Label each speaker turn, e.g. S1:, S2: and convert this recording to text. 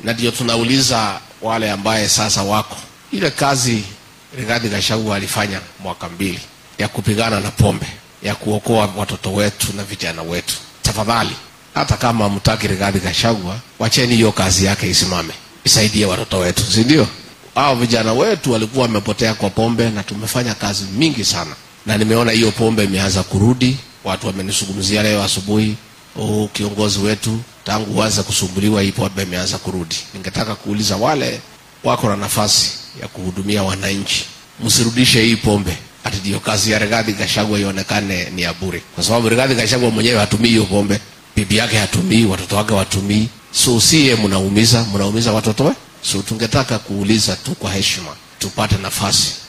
S1: na ndio tunauliza wale ambaye sasa wako ile kazi Rigathi Gachagua alifanya mwaka mbili ya kupigana na pombe, ya kuokoa watoto wetu na vijana wetu. Tafadhali, hata kama mtaki Rigathi Gachagua, wacheni hiyo kazi yake isimame, isaidie watoto wetu, si ndio? Hao vijana wetu walikuwa wamepotea kwa pombe, na tumefanya kazi mingi sana, na nimeona hiyo pombe imeanza kurudi. Watu wamenizungumzia leo asubuhi, oh, kiongozi wetu tangu uanze kusumbuliwa hii pombe imeanza kurudi. Ningetaka kuuliza wale wako na nafasi ya kuhudumia wananchi, msirudishe hii pombe ati ndio kazi ya Rigathi Gachagua ionekane ni ya bure, kwa sababu Rigathi Gachagua mwenyewe hatumii hiyo pombe, bibi yake hatumii, watoto wake watumii, so siye mnaumiza, mnaumiza watoto we. So tungetaka kuuliza tu kwa heshima, tupate nafasi